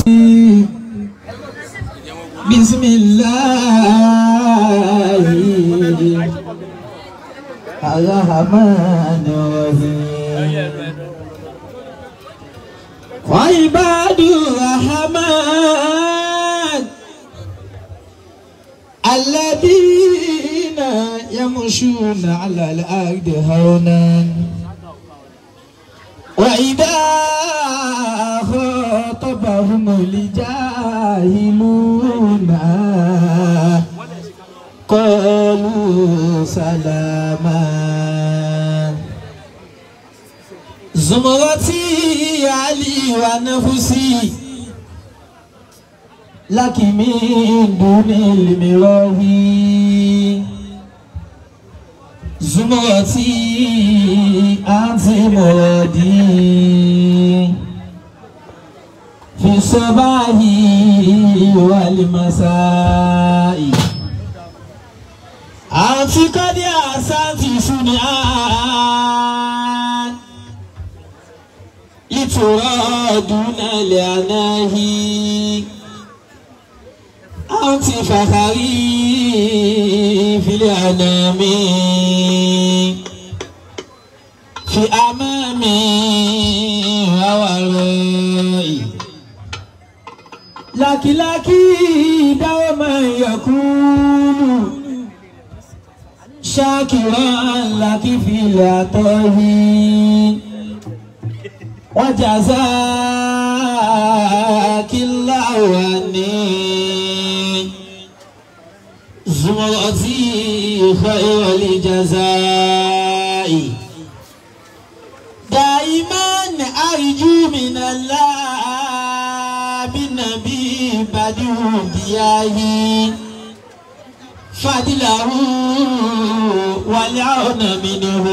بسم الله الرحمن الرحيم وعباد الرحمن الذين يمشون على الأرض هونا وإذا خاطبهم الجاهلون قالوا سلاما زمرتي علي ونفسي لك من دون المراوي زمرتي أنت مرادي في الصباح والمساء أنت قد أحسنت صنعان لترى دون العناه أنت فخري في الأنام في أمامي وورائي لك لك دوما يكون شاكرا لك في العطاء وجزاك الله عني زمرتي خير الجزاء دائما أرجو من الله بالنبي بدو دياهي فضله والعون منه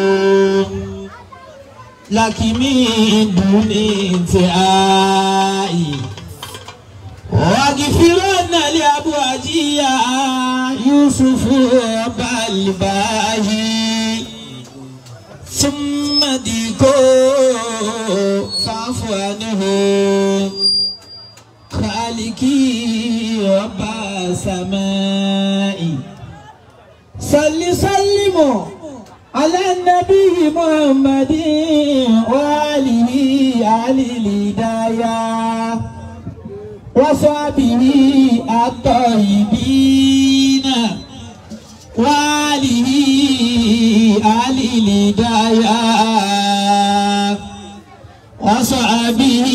لك من دون انتهاء واغفرن لأبواجي يوسف رب الباهي ثم ديكو فاعف عنه خالقي رب السماء صل سلموا على النبي محمد وآله آل الهداية وصحبه الطيبين وآله آل الهداية وصحبه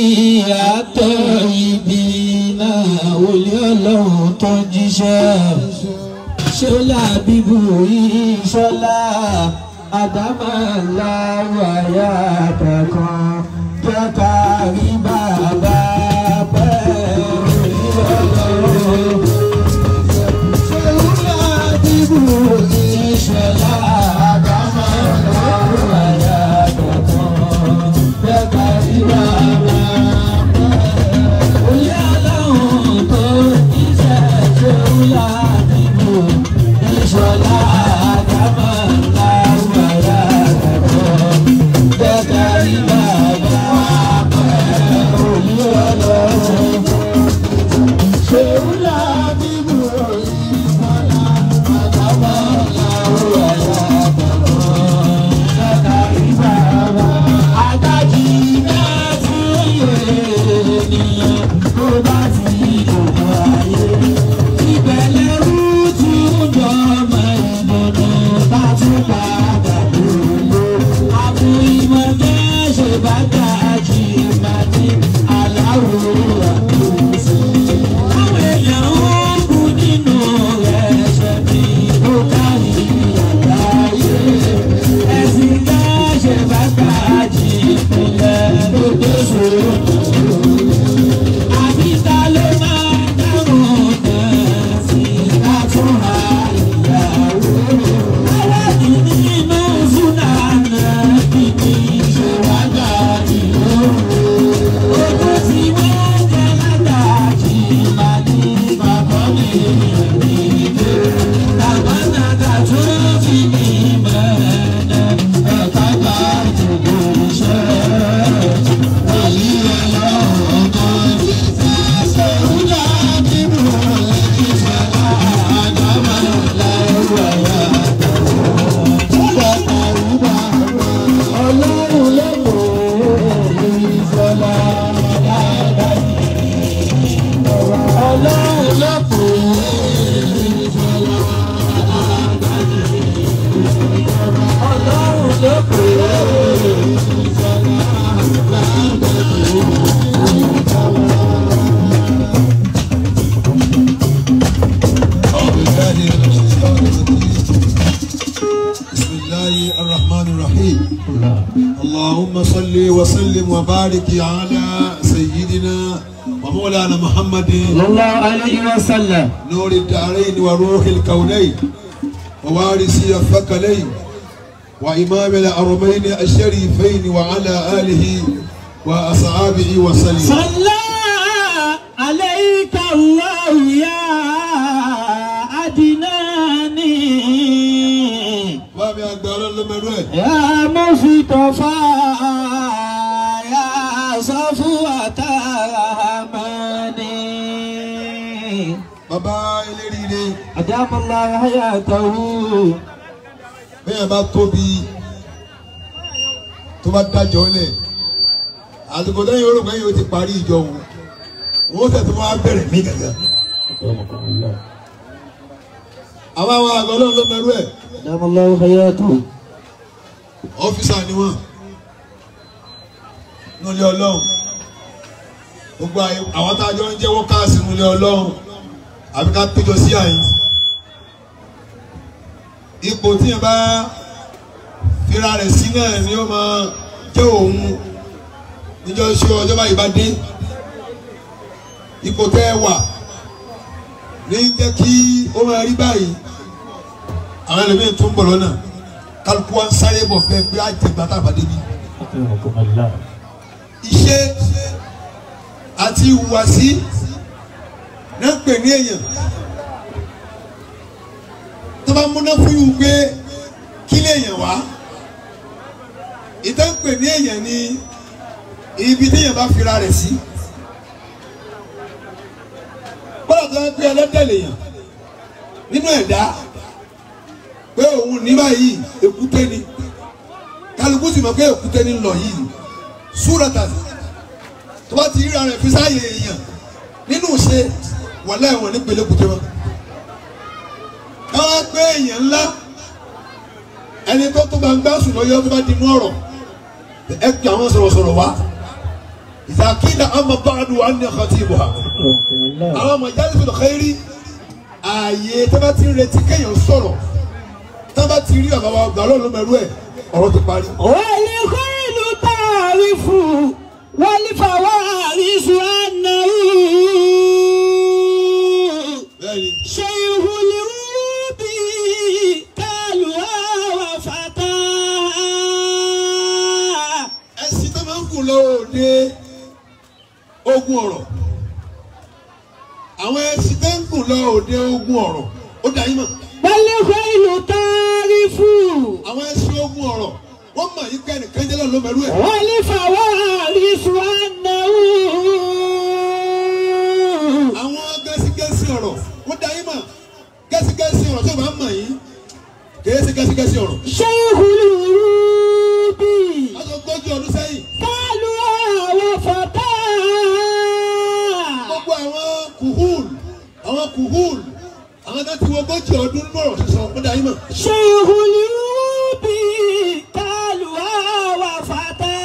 الطيبين ولي الله تنجشا ṣọlá bíbú ìṣọlá àdámọ̀lá wáyà kankan jẹ́ ká rí bàbá pẹ́ ìrọ̀lọ́. ṣọlá bíbú ìṣọlá àdámọ̀lá wáyà kankan jẹ́ ká rí bàbá pẹ́. Oyè aláwọ̀ tó iṣẹ́ ṣọlá bíbú ìṣọlá àdámọ̀lá wáyà kankan jẹ́ ká rí bàbá pẹ́. وبارك على سيدنا ومولانا محمد صلى الله عليه وسلم نور الدارين وروح الكونين ووارث الثقلين وإمام الأرمين الشريفين وعلى آله وأصحابه وسلم صلى عليك الله يا أدناني بابي أقدر المروي يا مصطفى يا صفوة أماني bàbá eléríire أدام الله حياته bẹ́ẹ̀ bá tóbi tó bá dájọ́ lẹ̀ àsìkò lẹ́yìn orúkọ yìí ó ti parí ìjọ òun òun tẹ̀ tó máa bẹ̀rẹ̀ mí gàgà. àwọn àwọn àgọ́ náà ló mẹ́rú ẹ̀ أدام الله حياته ọ́fíìsà ni wọ́n nílé ọlọ́run gbogbo àyè- àwọn tá a jọ ń jẹ́wọ́ káàsì nílé ọlọ́run àbí ká péjọ sí àyè ipò tí yẹn bá fira rẹ̀ sí náà ni ó máa jẹ́ òun níjọ́ ṣe ọjọ́ báyìí bá dé ipò tẹ́ ẹ wà ní jẹ́ kí ó máa rí báyìí àwọn ẹlòmíín tún bọ̀ lọ́nà kálukú wa ń sáré bọ̀ fẹ́ pé àjẹgbà tá a bá débi أكرمكم الله iṣẹ́ àti ìhùwàsí náà ń pè ní èèyàn tó bá múná fún yìí pé kí lè èèyàn wá ìtàn ń pè ní èèyàn ní ibi téèyàn bá fira rẹ̀ sí bọ́lá tó ń pè ẹlẹ́dẹ̀ lèèyàn nínú ẹ̀dá pé òun ní báyìí èkúté ni kálukú sì mọ̀ pé èkúté ni ń lọ yìí súrata tó bá ti ríra rẹ̀ fi sáàyè èèyàn nínú ṣe wàlẹ́ ẹ̀wọ̀n ní pẹ̀lẹ́kùtẹ́ wọn. káwá pé èèyàn ńlá ẹni tó tó gbangba sùn lọ́yọ́ tó bá di inú ọ̀rọ̀ ẹ pè àwọn sọ̀rọ̀sọ̀rọ̀ wá ìsàkílà àmọ́ báàdù wà ní ọkọ̀ tí ì bọ̀ ha. أكرمكم الله àwọn ọmọ ìjáde sọ̀rọ̀ kẹ́rì ààyè tó bá ti ń retí kéèyàn sọ̀rọ̀ tó bá ti rí ọ̀gá wa ọgbà ọlọ́run mẹ́rú ẹ̀ ọ̀rọ̀ ti parí. والخيل تعرف والفوارس أنه bẹ́ẹ̀ni شيخ الروب كالوا وفتى ẹ̀sìn tó máa ń kù lọ òde ogun ọ̀rọ̀ àwọn ẹ̀sìn tó ń kù lọ òde ogun ọ̀rọ̀ ó dà yín mọ̀ والخيل تعرف àwọn ẹ̀sìn ogun ọ̀rọ̀ wọ́n mọ̀ yí pé ẹnìkan jẹ́ lọ́ọ́ mẹ́rú ẹ̀ والفوارس أنه àwọn gẹ́sígẹ́sí ọ̀rọ̀ ó dà yín mọ̀ gẹ́sígẹ́sí ọ̀rọ̀ tí o bá mọ̀ yín kìí ṣe gẹ́sígẹ́sí ọ̀rọ̀ شيخ الروب aṣọ gbọ́jú ọdún sẹ́yìn كالوا وفتى gbogbo àwọn kùhùl àwọn kùhùl àwọn tó ti wọ ogójì ọdún lọ́rọ̀ sísọ ó dà yín mọ̀ شيخ الروب كالوا وفتى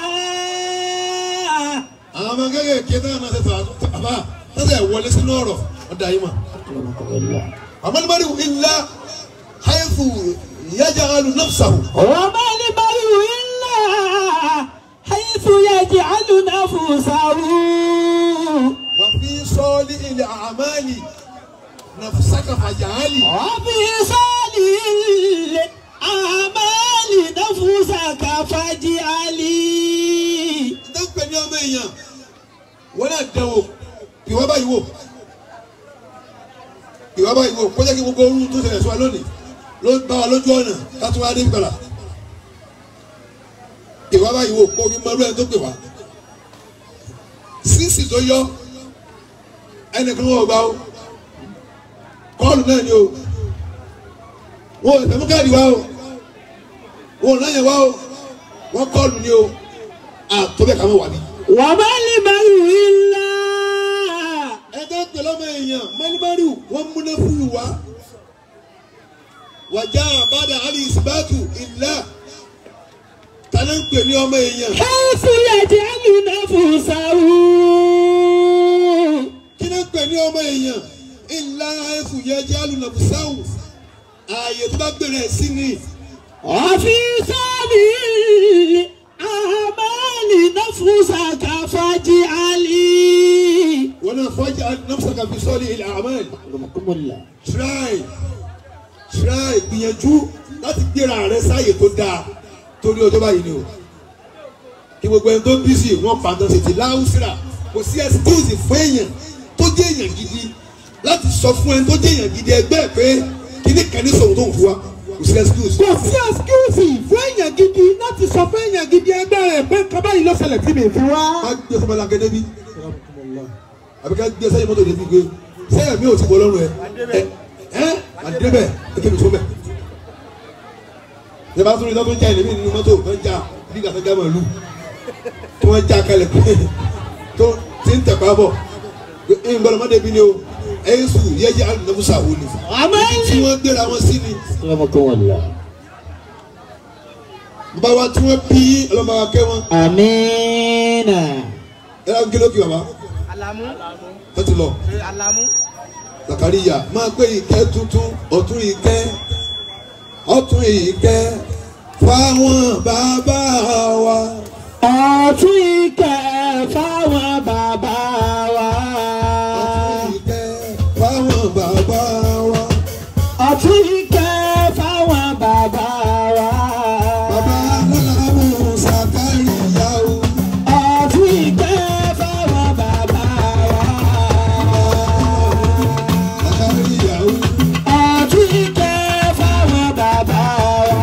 àwọn ọmọ kéékèèké náà náà ṣe sọ àbá sọ́sẹ̀ wọlé sínú ọ̀rọ̀ ó dà yín mọ̀. أما المرء إلا حيث يجعل نفسه وما المرء إلا حيث يجعل نفسه وفي صالح الأعمال نفسك فاجعل وفي صالح الأعمال نفسك فاجعلي dẹ́gbẹ̀ ní ọmọ èèyàn wọ́n náà dẹ̀wò ìwọ́ báyìí wò ìwọ́ báyìí wò kó jẹ́ kí gbogbo orun tó ṣẹlẹ̀ sí wa lónìí ló bá wa lójú ọ̀nà láti wá dé gbàlà ìwọ́ báyìí wò kó fi mọ ọdún ẹni tó pè wá sísì tó yọ ẹnìkan wọ̀ gbá o kọ́ọ̀lù náà ni o wọn ò tẹ̀mú káàdì wá o wọn ò náà yẹn wá o wọn kọ́ọ̀lù ni o àtọ́bẹ̀ kàmú wà ní. وما المرء إلا ẹgbẹ́ pẹ̀lú ọmọ èèyàn mọ́nìmọ́rì wọ́n múná fún mi wá. wàjà àbádà àlì ìsìbátù ìlà tani ń pè ní ọmọ èèyàn. حيث يجعل نفسه kí ni ń pè ní ọmọ èèyàn ìlà ẹ̀fù yẹjẹ́ alùnàbùsáwù ààyè tó bá gbèrè ẹ̀ sí ni. وفي صالح الأعمال نفسك فاجعلي wọn náà fọjá nafsaka fi sọ́ọ̀lì ilẹ̀ amen رحمكم الله try try gbìyànjú láti gbéra rẹ sáàyè tó dáa torí ọjọ́ báyìí ni o kí gbogbo ẹni tó bí sí wọn pàtó tètè láwùsíra kò sí excuse fún èèyàn tó jẹ́ èèyàn gidi láti sọ fún ẹni tó jẹ́ èèyàn gidi ẹgbẹ́ ẹ̀ pé kíní kan ní sọ̀rọ̀ tó ń fún wa kò sí excuse. kò sí ẹsikúùsì fún èèyàn gidi láti sọ fún èèyàn gidi ẹgbẹ́ rẹ̀ pé nǹkan báyìí ló ṣẹlẹ̀ tí mi fi wá. má gbé fún ọmọlanke débi àbí ká gbé sẹ́yìn mọ́tò débi gbé sẹ́yìn mi ò ti bọ̀ lọ́rùn ẹ ẹ ẹ àdébẹ̀ ẹ kébi tó bẹ̀. ìjọba tó ní lọ́tún já ìlẹ́mí nínú mọ́tò tó ń já bí gàtọ́ já màlúù tí wọ́n já kalẹ̀ pé tó ti ń tẹ̀pá bọ̀ ẹ ń gbọ́dọ̀ mọ́tò bí ni o ẹ ń sùn yẹ́jẹ́ alùpùpù wò ni tí عملي wọ́n gbéra wọn sí ni رحمكم الله bàbá wa tí wọ́n bí ọlọ́mọ wa kẹ́ wọn آمين ẹ lọ́n kí ló kí bàbá Alamu. tó ti lọ. Ṣé Alamu? Zakariya máa gbé ìkẹ́ tuntun ọ̀tún ìkẹ́ ọ̀tún ìkẹ́ fáwọn bàbá wa. ọ̀tún ìkẹ́ fáwọn bàbá wa. ọ̀tún ìkẹ́ fáwọn bàbá wa. ọ̀tún ìkẹ́ fáwọn bàbá wa. bàbá aláàmú Zakariya o. ọ̀tún ìkẹ́ fáwọn bàbá wa. Zakariya o. ọ̀tún ìkẹ́ fáwọn bàbá wa.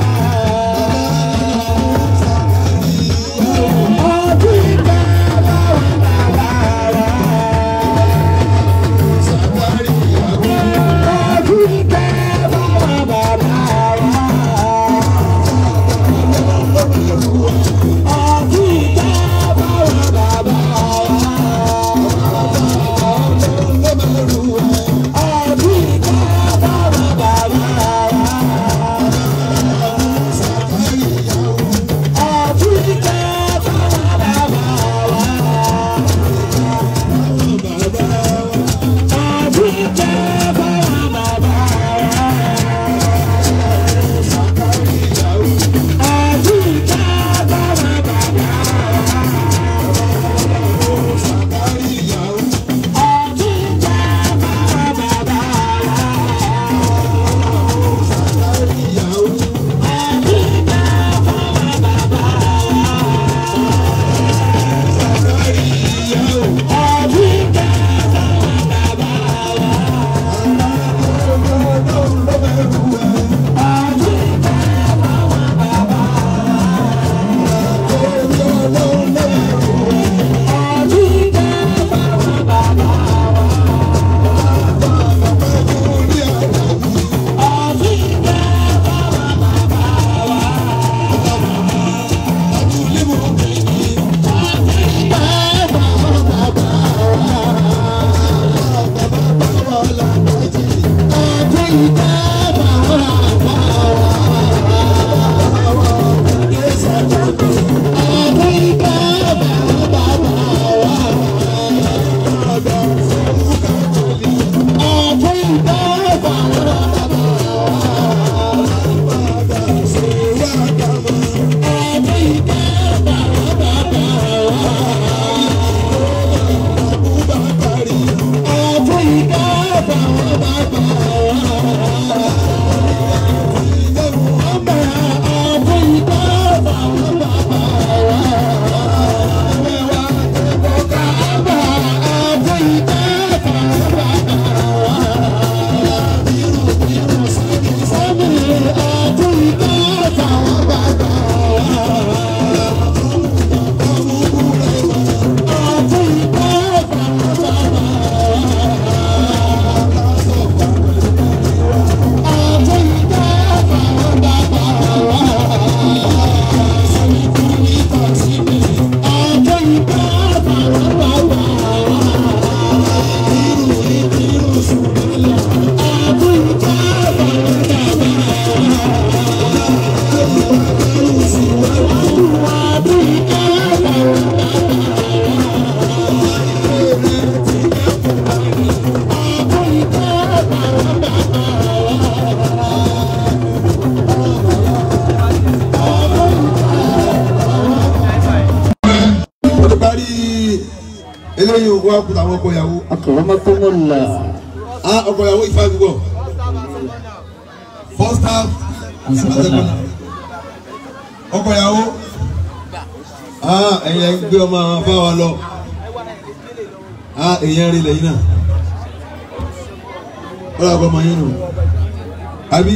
ọ̀tún ìkẹ́ fáwọn bàbá wa. Zakariya o. ọ̀tún ìkẹ́ fáwọn bàbá wa. ọ̀tún ìkẹ́ fáwọn bàbá wa. ọ̀tún ìkẹ́ fáwọn bàbá wa. ọ̀tún ìkẹ́ fáwọn bàbá wa. ọ̀tún ìkẹ́ fáwọn bàbá wa. ọ̀tún ìkẹ́ fáwọn bàbá Zakariya wá kúta àwọn ọkọ ìyàwó akramakumullah á ọkọ ìyàwó ìfá gbígbọ first half and second half ọkọ ìyàwó á ẹ̀yẹ gbé ọmọ àwọn afáwa lọ á èyàn rí lẹ́yìn náà ọlọ́wọ́ àgbọ̀ ọmọ yín nù àbí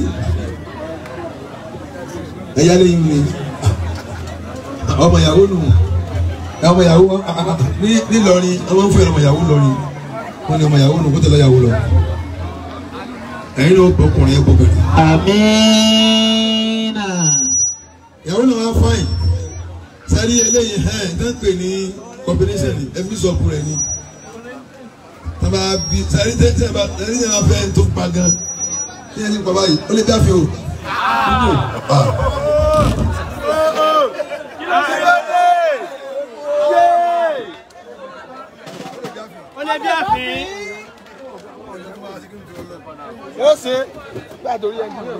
ẹ̀yà lẹ́yìn mi ọmọ ìyàwó nù ọmọ ìyàwó ní nílọrin ọmọ ń fẹ́ ọmọ ìyàwó lọrin wọn ni ọmọ ìyàwó nù kó tẹ̀lé ìyàwó lọ ẹ̀yin ló gbọ́ ọkùnrin yẹn gbọ́bẹ̀rẹ̀ amina ìyàwó náà wá fáìn sẹ́rí eléyìí ẹ̀ ń tán pè ní combination ni ẹbí sọ̀kù rẹ̀ ni tọ́ba bí sẹ́rí tẹ́ tẹ́ bá sẹ́rí tẹ́ bá fẹ́ tó pa gan ní ẹni pa báyìí ó lè dáfẹ́ o. Ah. Olè bí àfin. ó ṣe gbàdórí ẹni náà.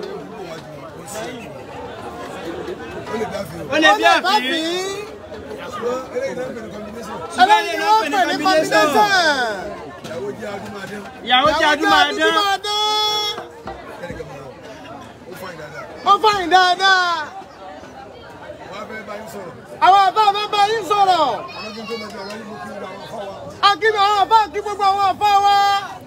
Olè bí àfin. ẹlẹ́yin ló ń pè ní combination. Ìyàwó jẹ́ adúmáadán. ó fàyìn dáadáa. àwọn àbá mi bá yín sọ̀rọ̀. akíbi àwọn àbá kí gbogbo àwọn àbá wa.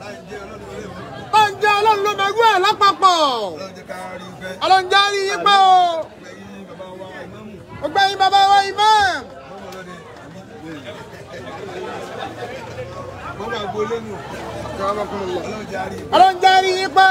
ó ń jẹ́ ọlọ́run ló mẹ́gbẹ́ ẹ̀ lápapọ̀. ọlọ́run jẹ́ àrí yín pé o. ó gbẹ̀yìn bàbá wa imam. ọlọ́run jẹ́ àrí yín pé.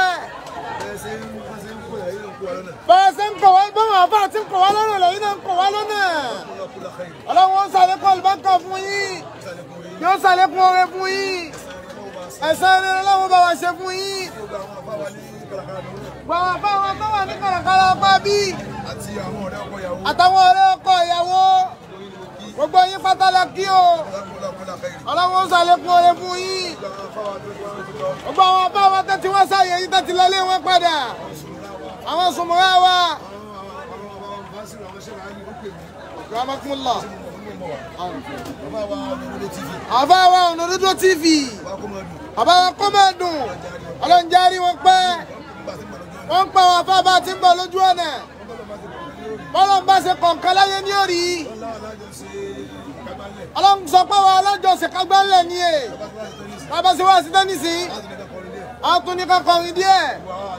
bẹ́ẹ̀ ṣe ń kọ̀ wá báwọn àbá ti ń kọ̀ wá lọ́nà lẹ́yìn náà ń kọ̀ wá lọ́nà. ọlọ́run ó ṣàlékún àlùbáríkà fún yín yóò ṣàlékún oore fún yín ẹ̀san rere ọlọ́run bá wa ṣe fún yín. gbàwọn àbá wa tó wà ní kàràkàrà ọgbà bí àtàwọn ọ̀rẹ́ ọkọ ìyàwó gbogbo yín pátá la kí o ọlọ́run ó ṣàlékún oore fún yín gbogbo àwọn àbá wa tẹ́tí wọ́n sáyé yín tẹ́tí lọlé wọn padà àwọn sùnmọ́ra wa. Rahmatullah. Àbá wa Ònàdúdú TV. Àbá wa kọ́mọ̀dùn. Ọlọ́njárí wọn pẹ́. Wọ́n ń pa àwọn afá bá ti ń bọ̀ lójú ọ̀nà. Bọ́lá ń bá ṣe kọ̀ọ̀kan láyé ní òrì. Ọlọ́run sọ pé wa alájọsìn kágbálẹ̀ ni è. Bàbá ṣe wá sí tẹ́nísì. A tún ní ká kọrin díẹ̀.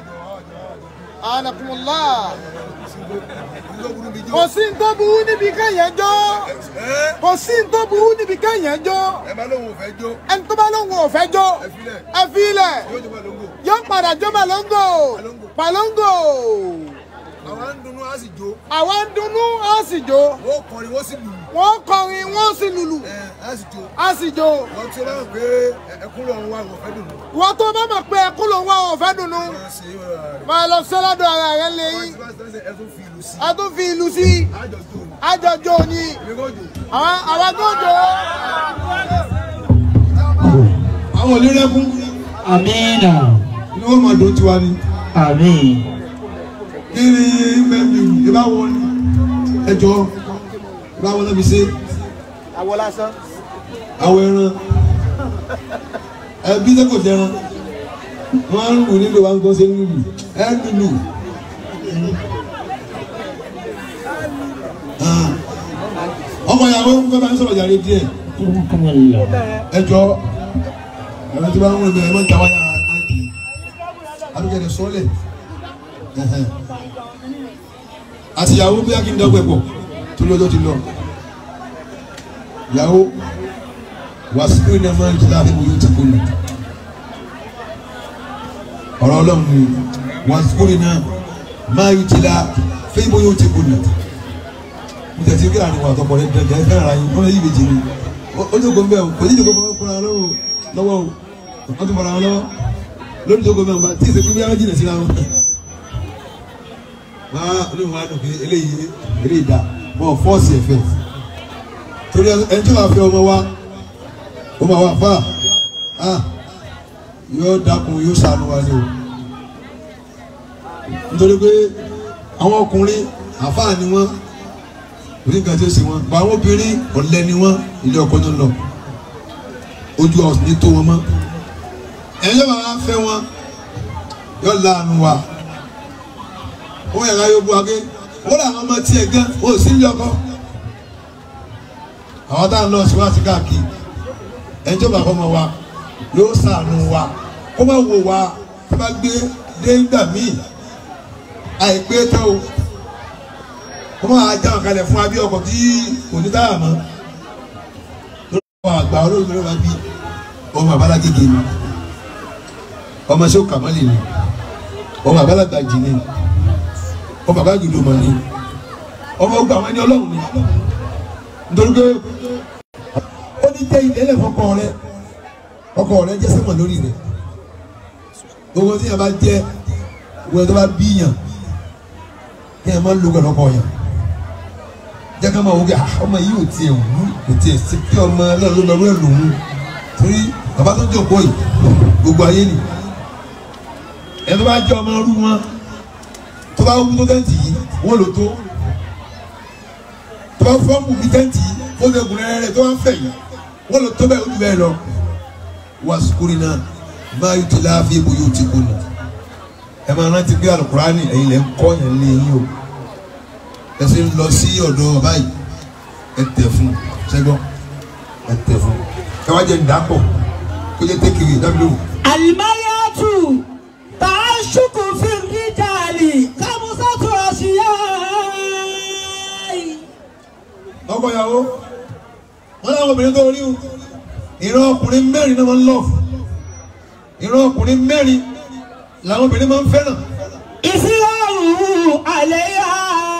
Anakumullah. Kò sí ní tó burú níbi kéèyàn jó. Kò sí ní tó burú níbi kéèyàn jó. ẹ bá lóun ò fẹ́ jó Ẹni tó bá lóun ò fẹ́ jó. Ẹ fi ilẹ̀. yóò jọba lóńgò Yóò padà jó màlóńgò. Pàlóńgò. àwọn ń dunnú á sì jó Àwa ń dunnú, á sì jó. wọ́n kọrin wọ́n sì lùlù Wọ́n kọrin, wọ́n sì lùlù. ẹ á sì jó Á sì jó. wọ́n tí ó bá mọ̀ pé ẹkún lọ́run wà wọ́n fẹ́ dùn Ìwọ́n tó bá mọ̀ pé ẹkún lòun wá ò fẹ́ dùnnú. wọ́n ṣe é wọ́n rà rẹ̀ Máa lọ sẹ́lọ́dọ̀ ara rẹ̀ lẹ́yìn. tí wọ́n ti tẹ́sẹ̀ ẹ tún fi ìlú sí A tún fi ìlú sí. àjọ jó ni Àjọjò ni. èmi kò jó Àwọn àwọn tó jò ó. àwọn onírẹ́kún amina ni wọ́n máa dùn tiwa ni amin kí ni mẹ́bí ìbá wọn ni ẹjọ́ ìbá wọn náà fi ṣe Àwọ̀ lásán. àwọn ẹran ẹbí tẹ́ kò jẹran wọ́n á ń lù nílò wa ń gbọ́ sí lùlù ẹ lùlù. Ah. ọmọ ìyàwó fẹ́ bá ń sọ̀rọ̀ jàre díẹ̀ akramakumullah ẹjọ́ ẹ̀rọ tí bá ń wọlé bẹ́ẹ̀ ẹ má ta wáyà máìkì adúgẹ̀dẹ̀ sọ́lẹ̀ ẹ̀hẹ̀. àti ìyàwó bí akíndé ọgbẹ́ pọ̀ tó lọ́jọ́ ti lọ ìyàwó wàásù iná máa ń jìlá àbẹ̀wò yóò ti kó lù ọ̀rọ̀ ọlọ́run ni wàásù iná máa ń jìlá fẹ́ẹ́bù yóò ti kó lù mo tẹ̀sí kí àárín wa àtọkọ rẹ dẹ̀gẹ̀ ẹ fẹ́ràn ara yín wọ́n lè yí ìbejì ni ó ní ògbó mbẹ́ o kò ní ìdìbò fún ọkùnrin lọ́wọ́ lọ́wọ́ o wọ́n tún fara wọn lọ́wọ́ lórí ìdìbò mbẹ́ o tí ìsèkú bí wọ́n jìnà síra wọn. máa olóhùn wa dùn pé eléyìí eléyìí dá wọn fọ́ọ̀sì ẹ̀fẹ̀ torí ẹni tí wàá fẹ́ ọmọ wa ó máa wà fà á yóò dákun yóò ṣàánú wa ni o nítorí pé àwọn ọkùnrin àfáà ni wọ́n orí nǹkan tí ó ṣe wọn gba àwọn obìnrin ọ̀lẹ ni wọ́n ilé ọkọ tó ń lọ ojú ọ̀sìn ní tó wọn mọ́ ẹ̀yin yóò máa fẹ́ wọn yóò láàánú wa ó yẹ ká yóò bu agé wọ́n làwọn ọmọ tiẹ̀ gan ó sì ń yọkọ́ àwọn tá à ń lọ síwájú káàkiri ẹni tó bá fọmọ wa yóò ṣàánú wa kó má wò wá tó bá gbé dé ńgbà míì àìpé tó o kó má já wọn kalẹ̀ fún abí ọkọ̀ tí kò ní táyà mọ́ lórí àwọn àgbà olóògbé ló bá bí ọmọ àbálágége ni ọmọ ṣé ó kàmọ́lì ni ọmọ àbálàgbàjì ni ọmọ àbájúdò mọ̀ ni ọmọ ọgbà wọn ni ọlọ́run ni nítorí pé ó ní tẹ́ ilé ẹlẹ́fọ̀kọ rẹ ọkọ rẹ jẹ́ sẹ́mọ̀ lórí rẹ gbogbo tí yẹn bá jẹ́ gbogbo tó bá bíyàn kí yẹn máa ń lo gbọdọ̀ kọ yẹn jẹ́ ká máa wọ́n kí ọmọ yìí ò tiẹ̀ wú kò tiẹ̀ sí kí ọmọ ọlọ́run lọ́rọ́ ẹ̀ lòun torí bàbá tó jókòó yìí gbogbo ayé ni ẹ tó bá jẹ́ ọmọ ọdún wọn tó bá wú tó tẹ́ǹtì yìí wọ́n lò tó tó bá fọ́ọ̀mù bí tẹ́ǹtì yìí ó lè gùn rẹ́rẹ́ tó bá ń fẹ̀ yìí wọ́n lò tó bẹ́ẹ̀ ó ju bẹ́ẹ̀ lọ. wá sukuri náà máa yóò ti láàfin ibo yóò ti kú nù. ẹ máa rántí pé alukurani ẹ̀yin lẹ́ ń kọ́ yẹn lé yín o. ẹ sì ń lọ sí ọ̀dọ̀ báyìí ẹ tẹ̀ fún sẹ́gbọ́n ẹ tẹ̀ fún. ẹ wá jẹ ǹdàpọ̀ kó jẹ tẹ́kìrì dábìlì Alimayatu taashuku fi rijali kamusatu asiyai. ọkọ ìyàwó wọn làwọn obìnrin tó rí o ìran ọkùnrin mẹ́rin náà máa ń lọ ìran ọkùnrin mẹ́rin làwọn obìnrin máa ń fẹ́ràn Ìsirọ̀rù àlẹ́yà.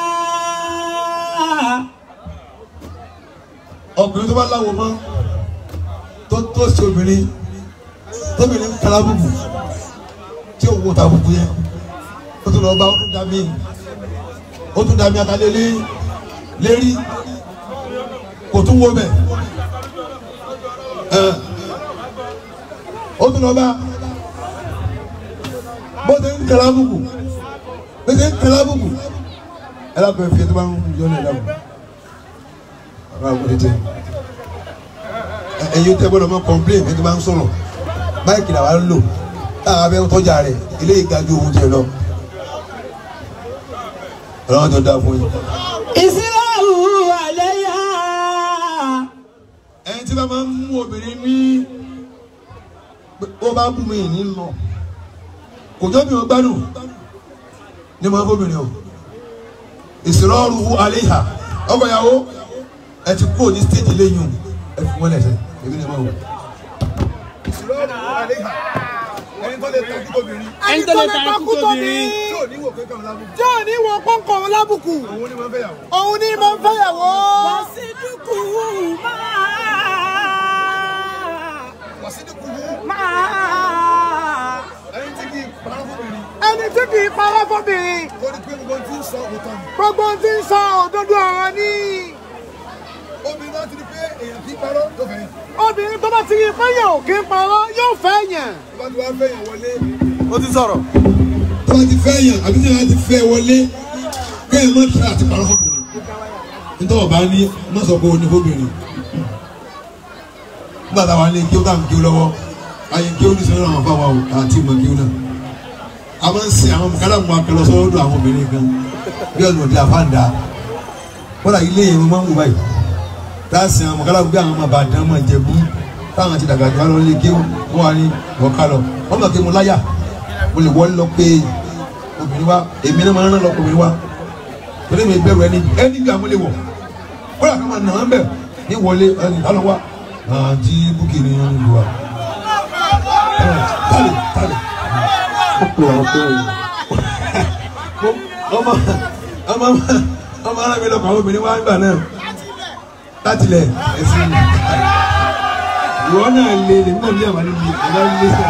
ọkùnrin tó bá láwo mọ́ tó tó sí obìnrin tóbìnrin kala bùbù tí ó wo ta bùbù yẹn ó tún lọ bá ó tún dá mi ó tún dá mi atalélé lérí kò tún wo bẹ̀ ẹ ó tún lọ bá bó ti ń kala bùbù bó ti ń kala bùbù ẹ lábẹ́ fi ẹ tó bá ń yọ ní ẹ lábẹ́ ọ̀rọ̀ àwọn ètò ẹ̀yin tẹ́ gbọ́dọ̀ máa complain ẹni tó bá ń sọ̀rọ̀ báyìí làwa ń lò táwa bẹ tọ́jà rẹ̀ ilé ìgájú ohun tiẹ̀ lọ ọlọ́run tó dáa fún yín. Ìsirọ̀rù àlẹ́yà. ẹni tí bá máa ń mú obìnrin ní pé ó bá bú mi ní lọ kò jọ́ mi ò gbádùn ní máa fóbìnrin o ìsìrọ́rù àléhà ọkọ ìyàwó ẹ ti kúrò ní stéèjì lẹ́yìn o ẹ fi wọ́n lẹ́sẹ̀ èmi ni ẹ máa wò. ìsìrọ́rù àléhà ẹni tó lè tọ́jú obìnrin ẹni tó lè takú tóbi tí ò ní wò pé kàn lábùkù tí ò ní wọ pọ́ńkọ̀ lábùkù òun ni wọ́n fẹ́ yàwó. òun ní mo ń fẹ́yàwó. Wàsídùkú máa. wàsídìkù Máa. ẹni tí kì í parọ́ fóbìnrin ẹni tí kì í parọ́ fóbìnrin torí pé gbogbo tí ń sọ òótọ́ ni. gbogbo ohun tí ń sọ òdodo ọ̀rọ̀ ni obìnrin náà ti di pé èèyàn kì í parọ́ tó fẹ́ yàn. obìnrin tó bá ti rí fẹ́yàn ò kí ń parọ́ yóò fẹ́ yàn. tó bá ti wá fẹ́ yàn wọlé. ó ti sọ̀rọ̀. tó bá ti fẹ́ yàn àbí tí wọ́n ti fẹ́ wọlé kéèyàn má tẹ àti parọ́ fóbìnrin. nítorí ọba ní má sọ pé o ní fóbìnrin. nígbà táwa ní kí ó tà ń kí ó lọ́wọ́ ayé kí ó ní sọ́dọ̀ àwọn afáwa o àti ìmọ̀ kí ó náà. a máa ń sin àwọn kálá mu akẹlọ sọ́dọ̀ àwọn obìnrin kan bí ọ̀nà òde àfáàndà kódà ilé yẹn mo máa ń wù báyìí láàsì àwọn kálá gbé àwọn ọmọ àbàdàn máa jẹ̀bú táwọn ti dàgbà jù wá lọ lé kí wọ́n wà ní ọ̀ká lọ wọ́n mọ̀ kí mo láyà mo lè wọlé lọ pé obìnrin wa èmi náà máa ń rán lọ obìnrin wa torí mi bẹ̀rù ẹni ẹni bí àwọn lè wọ̀ kódà ká máa nà án bẹ̀ ní wọlé ẹni kálọ̀ wá àti búkì ni wọ́n ń lu wa. tálẹ̀ tálẹ̀ ọmọ ọmọ ọmọ ara mi lọ kọ àwọn obìnrin wa ń gbà náà láti lẹ ẹsìn ìwọ náà lé lèmi náà ní àwọn níbi ìgbà nílé sọ.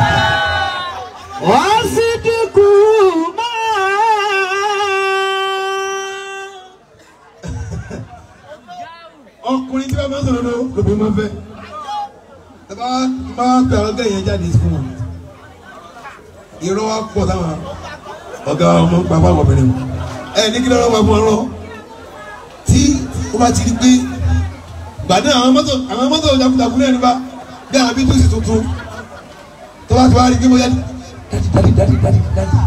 Wàsídùkú máa. ọkùnrin tí wọn máa ń sọ̀rọ̀ lọ lóbìnrin máa ń fẹ́ ẹ bá bá pẹ àwọn ọgá yẹn jáde fún wọn irọ́ wa pọ̀ táwọn ọ̀gá ọmọ ń pa fáwọn obìnrin ẹ ní kí lọ́rọ́ wa fún ọ lọ tí ó bá ti di pé gbàdé àwọn mọ́tò àwọn mọ́tò jagunjagun náà nípa bí àwọn bíi túsì tuntun tó bá ti wá rí kí mo yá ní dadi dadi dadi dadi dadi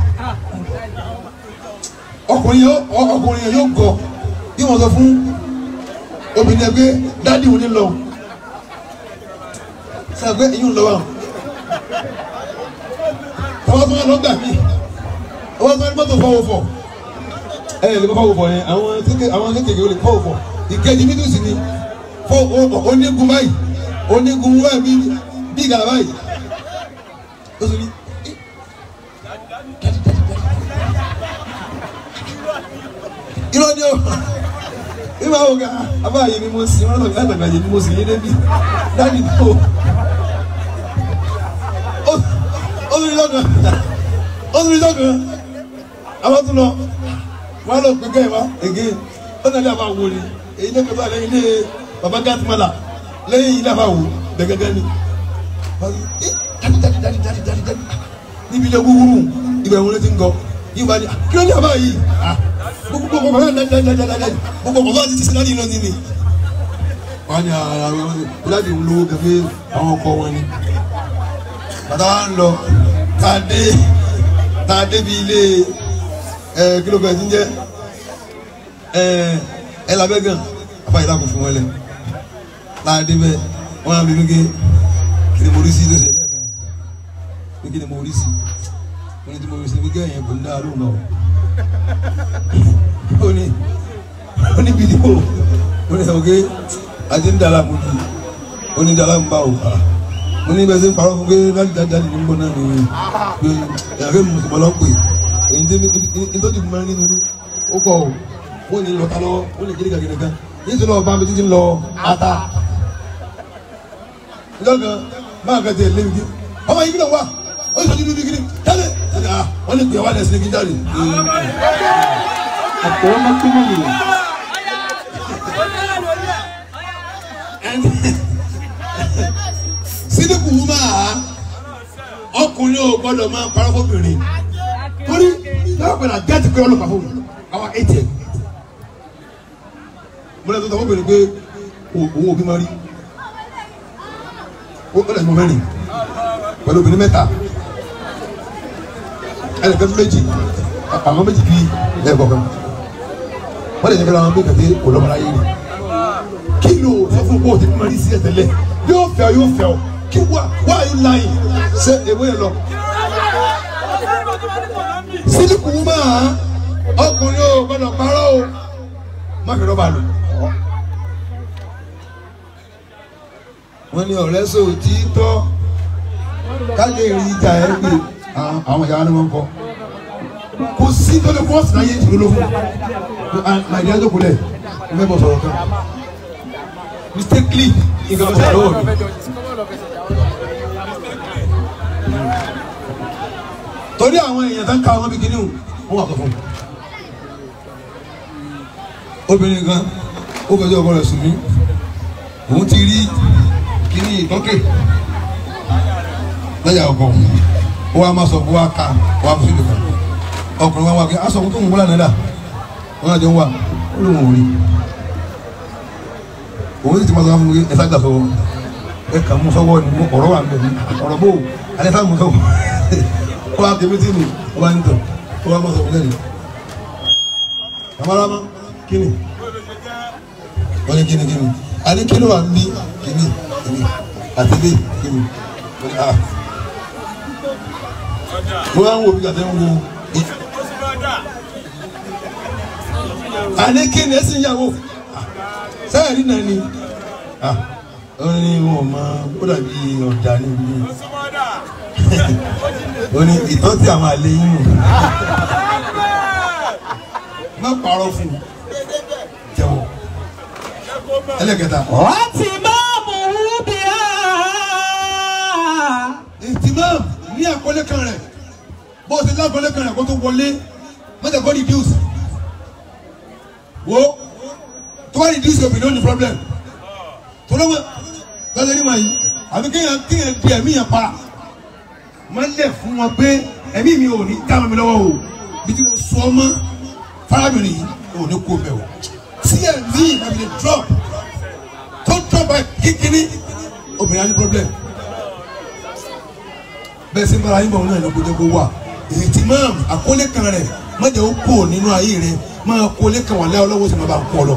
ọkùnrin yóò ọkùnrin yẹn yóò gọ bí wọn sọ fún obìnrin ẹgbẹ́ dadi òní lọ sọ pé èyí ń lọ wà tọ́wọ́ tó wà lọ́gbà mí ọwọ́ tó wà ní mọ́tò fọwọ́ fọ ẹ ẹ lè kọ́ fọwọ́ fọ yẹn àwọn kékeré àwọn kékeré lè fọwọ́ fọ ìkejì mi tún sì ni fọ onígun báyìí onígun báyìí bí bí gàlà báyìí ó sì ní irọ́ ni o ìwà ògà abáyé ni mo sì wọn lọ bí àgbàgbà yìí ni mo sì yé débi dáàbì tó ó sì rí lọ́kàn ó sì rí lọ́kàn àwọn tún lọ wọn lọ pé kẹ́hìn wá ègé ó náà lè àbá wò ni èyí lè kọ́tà lẹ́yìn ilé baba gàtìmọ́là lẹ́yìn ilé àbá wò gẹ́gẹ́gẹ́ ni dadi dadi dadi dadi dadi dadi níbi ilé wúwúrú ibẹ̀ wọn lè ti ń gọ yìí wá ní kí ló ní àbá yìí gbogbo gbogbo kọ̀ọ̀kan náà dadi dadi dadi gbogbo kọ̀ọ̀kan ti ti sin láti ìlọsìn ni. wọ́n ní ara wọn láti ń lówó kẹfẹ́ àwọn ọkọ wọn ni. bàtà wa ń lọ tá a dé tá a débi ilé ẹ kí ló bẹ̀ ti ń jẹ́ ẹ ẹ labẹ́ gan àbáyé lákò fún wọn lẹ láàdé bẹ wọn á bí mi ké kí ni mo rí sí lóṣè pé kí ni mo rí sí mo ní tí mo rí sí pé kí ẹ̀yìn kò ní dáa lóhùn náà ó ní ó ní fídíò ó ní sọ pé àti ń dàlá mo jù ó ní dàlá ń bá o mo ní bẹ́ẹ̀ sẹ́ ń parọ́ fún pé láti dáadáa ní gbọ́n náà nìyẹn pé ìyàgbé mi kò lọ́ pè èyí tó ní tó ti mọ nínú ní ó kọ̀ o ó ní lọ́ta lọ́wọ́ ó ní kíríkà kíríkà yìí tó lọ́wọ́ bá mi títí lọ ata lọ́gàn máa kẹ́ tẹ̀ lébi kí ọmọ yìí kí ló wà ó sọ nínú bíkiri jáde wọ́n ní pèwà lẹ́sìn kí jáde. Akramakumullah. sídìkù wù máa ọkùnrin ò gbọ́dọ̀ máa parọ́ fóbìnrin torí náà pẹ̀lú àgẹ́tì pé ọlọ́pàá fún mi àwọn atm mo lè tó tọ́ fóbìnrin pé òun òbí máa rí ó lè mọ mẹ́rin pẹ̀lú obìnrin mẹ́ta ẹnì kan méjì àwọn méjì bí lẹ́ẹ̀kọ́ kan wọ́n lè yẹ kí wọ́n bí kàtí kò lọ́mọdé ayé ni kí ló sọ fún kó o ti bí máa rí sí ẹ̀tẹ̀lẹ̀ yóò fẹ́ ọ yóò fẹ́ ọ kí wá wá yóò láyé ṣe èwe yẹn lọ. sílíkù máa ọkùnrin ò gbọdọ̀ parọ́ o má fi rọ́bà lò. wọ́n ní ọ̀rẹ́ sòtí tọ́ ká lè rí ìjà ẹ̀ gbé àwọn ìyá ni wọ́n kọ́ kò sí tó lè fọ́ọ̀sì náà yé ìṣòro ló fún màdìyà tó kulẹ̀ ń fẹ́ bọ̀ sọ̀rọ̀ kan mistakenly nǹkan tó sọ̀rọ̀ lọ́wọ́ mi. torí àwọn èèyàn tó ń ka àwọn bí kíní o wọ́n wà kọ́ fún mi. obìnrin kan ó fẹjọ́ ọkọ rẹ̀ sùn mí òun ti rí kíní ìtọ́kè lẹ́yà ọkọ ó wá máa sọ fún wa ká wá fún ìdìbò ọkùnrin wa wá kí aṣọ tó ń wọlé àná dà wọn àjọ ń wà ó lóun ò rí òun sì ti máa sọ fún mi ẹ sáà sọ ẹ kà mú sọ́wọ́ ni mo ọ̀rọ̀ wà ń bẹ ní ọ̀rọ̀ bò alẹ́ sáà mú sọ́wọ́ ó wá kébé tí mi ó wá ń tọ̀ ó wá máa sọ fún lẹ́nu àmàlàmà kíni wọ́n ní kíni kíni àní kíni wà ń bí kíni kíni àti bí kíni wọ́n ní ah mo máa ń wo bí kàtẹ́ ń wo àní kíni ẹ sì ń yàwó sẹ́yìn náà ni ó ní wọn máa ó dàbí ọ̀dà níbi ó ní ìtọ́jú àwọn àlè yín nù má parọ́ fún un jẹ́wọ́ ẹlẹ́kẹta. Ọtí máa mú bí a. ìtìmọ̀ ní àkọlé kan rẹ̀ bó o ti lákọlé kan rẹ̀ kó tó wọlé mọ́tò kọ́ reduce wo tó bá reduce obìnrin ó ní problem tó lọ́wọ́ lọ́sẹ̀ ní ma yìí àbí kéèyàn kéèyàn di ẹ̀mí yẹn pa máa ń lẹ̀ fún wọn pé ẹ̀mí mi ò ní dá mi lọ́wọ́ o bí tí mo sọ ọmọ fárábìnrin yìí ò ní kó bẹ̀ o tí ẹ̀mí ìbàbí lè drop tó drop by kíkíní obìnrin á ní problem bẹ́ẹ̀ sí bára yín bọ̀ náà ló gbọdọ̀ kó wà ètí máa àkólé kan rẹ̀ má jẹ́ ó kó nínú ayé rẹ̀ máa kólé kan wà láyọ̀ lọ́wọ́ sí máa bá ń pọ̀ lọ.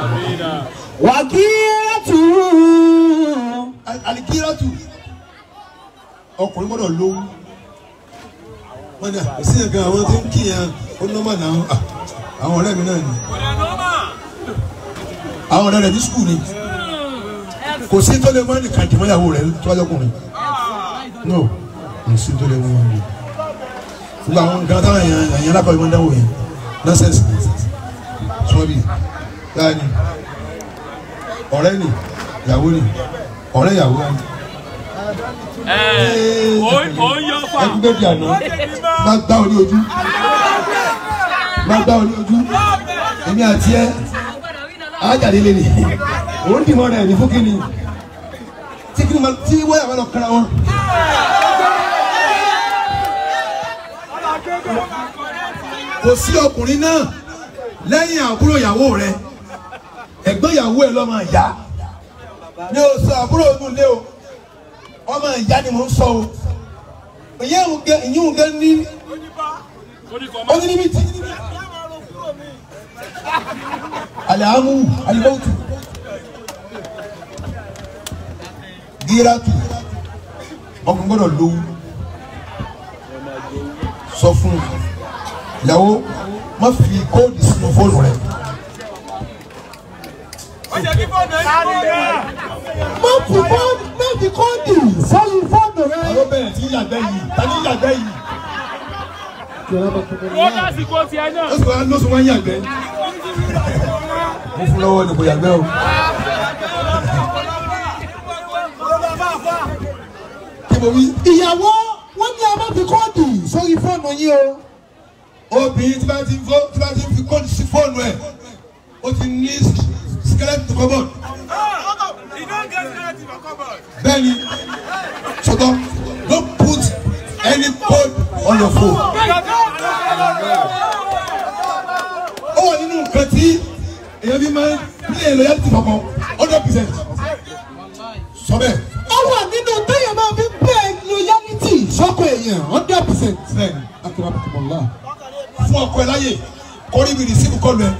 wàkíyàtú alikiratu ọkùnrin gbọ́dọ̀ lówó wọn ni àìsí nǹkan àwọn tí ń kíyàn ó nọ́mà náà ah, àwọn ọ̀rẹ́ mi náà ni àwọn ọ̀rẹ́ rẹ̀ ní skul ni kò sí tó lè mọ́ ẹnìkan jùmọ̀ ìyàwó rẹ̀ tó wájú ọkùnrin no kò sí tó lè mọ́ wọn ni gbogbo àwọn nǹkan táwọn èèyàn èèyàn alákọ̀wé máa ń dáwọ́ yẹn nọ́sẹ̀sì sọ́ọ́bì dáa ni ọ̀rẹ́ ni ìyàwó ni ọ̀rẹ́ ìyàwó ni ó ń yọ fà. ẹkún bẹ́ẹ̀ di àná má gbá ọ ní ojú má gbá ọ ní ojú èmi àti ẹ ajáde lé ní òun dì mọ́ rẹ̀ ní fún kínní tí kí ni ma tí wọ́n yà wọ́n lọ kára wọn. kò sí ọkùnrin náà lẹ́yìn àbúrò ìyàwó rẹ̀ ẹ̀gbọ́n ìyàwó ẹ̀ lọ́mọ ìyá ní o sọ àbúrò ọdún lé o ọmọ ìyá ni mò ń sọ o ìyẹn òun gẹ ìyẹn òun gẹ ní ọdún níbi tí alihamu alimautu gíratu ọkùnrin gbọ́dọ̀ lówó sọ fún ìyàwó má fi kóòdù sínú fóònù rẹ. má fi kóòdù má fi kóòdù sọ́yìn fóònù rẹ. àwọn bẹ̀rẹ̀ tí yàgbẹ́ yìí tani yàgbẹ́ yìí ó lásìkò tiẹ̀ náà. ó sì wá lóṣù wá yàgbẹ́. mo fún lọ́wọ́ ni kò yàgbẹ́ o. kí mo wí. ìyàwó wọn ní a má fi kóòdù sọ́yìn fóònù yín o. obìnrin tí bá ti fó tí bá ti fi kóòdù sí fóònù ẹ̀ ó ti ní skeleton cupboard. bẹ́ẹ̀ni sọ́tọ̀ don't put any code on your phone. ó wà nínú nǹkan tí èèyàn fi máa ń play loyalty kankan hundred percent. sọ bẹ́ẹ̀. ó wà nínú téèyàn máa fi bẹ́ẹ̀ loyalty sọ́kọ̀ èèyàn hundred percent. bẹ́ẹ̀ni akérèmọ́tòmọ́lá. fún ọkọ ẹ láyè kọrí ibi rìsíìfù kọlu ẹ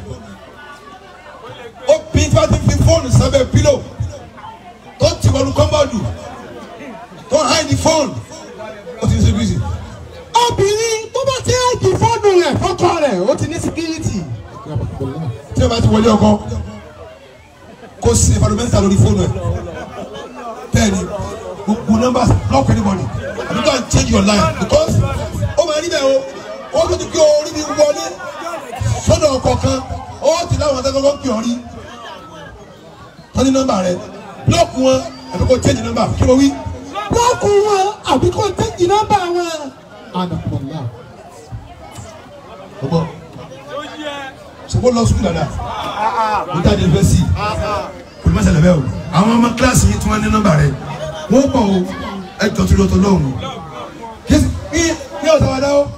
ó bí tí wọ́n ti fi fóònù sábẹ́ pílò tó ti wọnú kọ́mbọ́ọ̀dù tó háìdì fóònù ó ti ń ṣe bísí. obìnrin tó bá ti háìdì fóònù rẹ̀ fọ́kọ rẹ̀ ó ti ní security. akérèmọ́tòmọ́lá. tí o bá ti wọlé ọkọ kó sí environmental lórí fóònù ẹ bẹ́ẹ̀ni gbogbo numbers block anybody àbí go and change your line because ó máa rí bẹ́ẹ̀ o ó tó ti kí orí mi wọlé sọ́dọ̀ ọkọ̀ kan ó ti láwọn akẹ́kọ̀ọ́ ń pè ọ́ rí wọ́n ní nọ́mbà rẹ block wọn àbí kó change number kí wọ́n wí. bọ́ọ̀kù wọn àbí kò tẹ́jì nọ́mbà wọn. akérèmọ́tòmọ́lá. ọgbọ́n sọ́kò lọ sùkúl dáadáa mo jáde fẹ́ sí i kò ní má ṣẹlẹ̀ bẹ́ẹ̀ o àwọn ọmọ kíláàsì yìí tí wọ́n ní nọ́mbà rẹ̀ wọ́n pọ̀ o ẹ jọ tún lọ́tọ̀ lọ́hùn yéésì ní ní ọ̀sán wa dáwọ́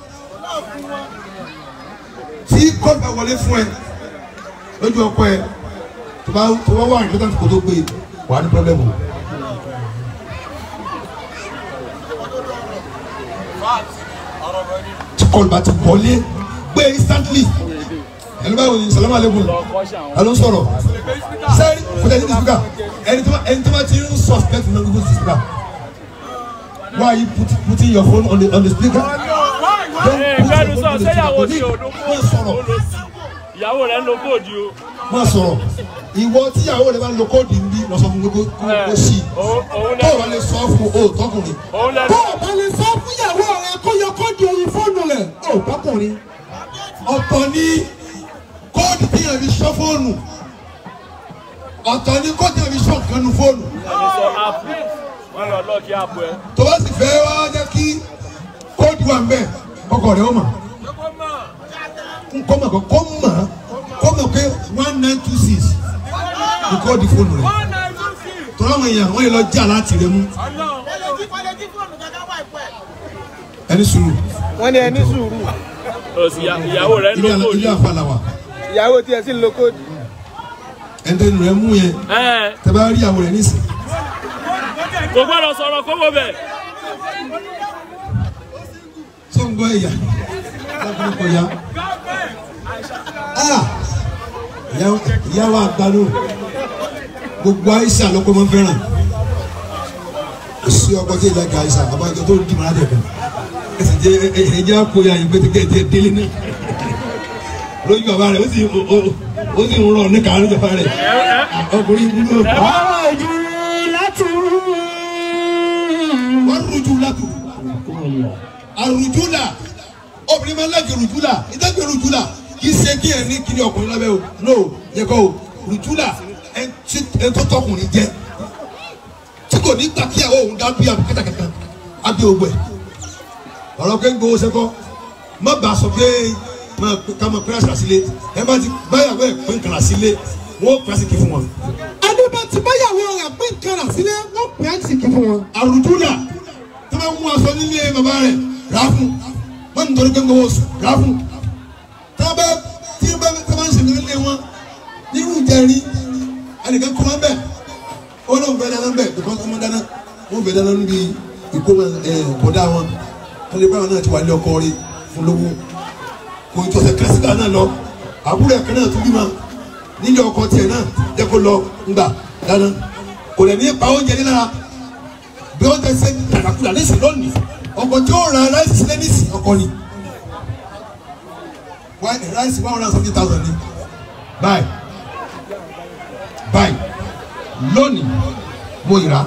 tí kóòtù bá wọlé fún ẹ lójú ọkọ ẹ tó bá tó bá wà ní lọ́tà kó tó gbé wà á ní pọ́blẹ́mù o. tí kóòtù bá ti wọlé gbé instantly ẹni báwo ni salamu aleykum alo sọ̀rọ̀ sẹni kò tẹ ní disipika ẹni tó ẹni tó bá ti ń suspect ní ọdún disipika why you put putting your phone on the on the speaker. Ee, fẹ́nu sọ, ṣé ìyàwó ti ò ló má sọ̀rọ̀ ìyàwó rẹ̀ ń lo kóòdù o. má sọ̀rọ̀ ìwọ tíyàwó rẹ bá lo kóòdù ń bí lọ sọ fún mi kó kó kó sí i Òun òun tó o lẹ bá lè sọ fún o tọkùnrin òun lẹ tó o bá lè sọ fún ìyàwó rẹ kó yọ kóòdù orí fóònù rẹ̀ ó bọ́kùnrin. ọ̀tọ̀ ní kóòdù tíyàn fi sọ fóònù ọ̀tọ̀ ní kóòdù tíyàn fi sọ nǹkan nu fóònù. ẹni sọ áàpù wọn lọ lọ́ọ̀kì áàpù ẹ. tó bá sì fẹ́ wá jẹ́ kí kóòdù wà mbẹ́ ọkọ rẹ̀ ó mà nkọ́ mà kọ́ kọ́ mà kọ́ mà pé one nine two six ní kóòdù fóònù rẹ̀ tọ́lá àwọn èèyàn wọ́n yẹ lọ jà láti rẹ̀ mú ẹni sùúrù wọ́n ní ẹni sùúrù òsì ìyàwó rẹ̀ ń lo ilé àlà- ilé kóòdù. àfàlà wà ìyàwó tiẹ̀ sì ń lo kóòdù. ẹni tẹ́nu rẹ̀ mú yẹn Ẹ tẹ́ bá rí ìyàwó rẹ̀ nísìn kò gbọ́dọ̀ sọ̀rọ̀ kówó bẹ̀. gbọ́ ẹ̀yà ọkùnrin kò yá. Ah! Ìyá- ìyá wa gbanú gbogbo àìsà lọ́kọ́ máa ń fẹ́ràn kò sí ọkọ tí ìjà ga àìsà àbájọ tó dì máa dẹ̀kun ẹsẹ̀ jẹ́ ẹ̀yìn jẹ́ àpòyà yìí pé tẹ́kẹ́ jẹ́ délé náà lójú bàbá rẹ̀ ó sì ó- ó- ó sì ń rọ̀ ní kàánú bàbá rẹ̀ ọkùnrin ìlú náà ojú láti rú. wọ́n rújú látò àrùjúlà obìnrin máa ń lẹ́gẹ̀ rùjúlà ìdágbé rùjúlà kì í ṣe kí ẹ ní kíni ọkùnrin lábẹ́ o no yẹ kọ́ o rùjúlà ẹ tí- ẹ tó tọkùnrin jẹ tí kò ní gbà kí àwọn òun dá bí àbí kẹtàkẹtà àbí ògbẹ ọ̀rọ̀ pé ń gbowó sẹ́kọ́ má bàa sọ pé máa pé- ká máa pẹ́rẹ́ sílé ẹ bá ti báyàwó ẹ̀ pé ń kàrà sílé wọ́n pẹ́rẹ́ sí kí fún wọn. ẹni bá ti báyàwó rẹ̀ pé nǹkan rà sílẹ̀ wọ́n pè é sì kí fún wọn. àrùjúlà tí wọ́n mú aṣọ nílé bàbá rẹ̀ rà á fún wọ́n ń torí pé ń gbowó oṣù rà á fún tí wọ́n bá tí wọ́n bá tí wọ́n bá ń ṣèlú nílé wọn nírú ìjẹrin ẹnìkan kọ́ wọn bẹ̀ ó lóun fẹ́ dáná bẹ̀ bíkọ́ ọmọ dáná wọ́n fẹ́ dáná níbi ìkómọ ẹ̀ bọ̀dá wọn wọ́n lè bá wọn náà ti wà ní ọkọ rí fún lówó kò tó ṣe kásìkà náà lọ àbúrò ẹ̀kan náà tún bímọ nílé ọkọ tiẹ̀ náà jẹ́ kó lọ ńgbà dáná kò lè ní pa oúnjẹ nílára bí wọ́n tẹ ṣe kàkàkùdà ní ìsìn lónìí ọkọ̀ tí ó ra ráìsì sílẹ̀ ní ìsìn ọkọ̀ ni Wá- ráìsì one hundred and seventy thousand ni báyìí báyìí lónìí mo yìrá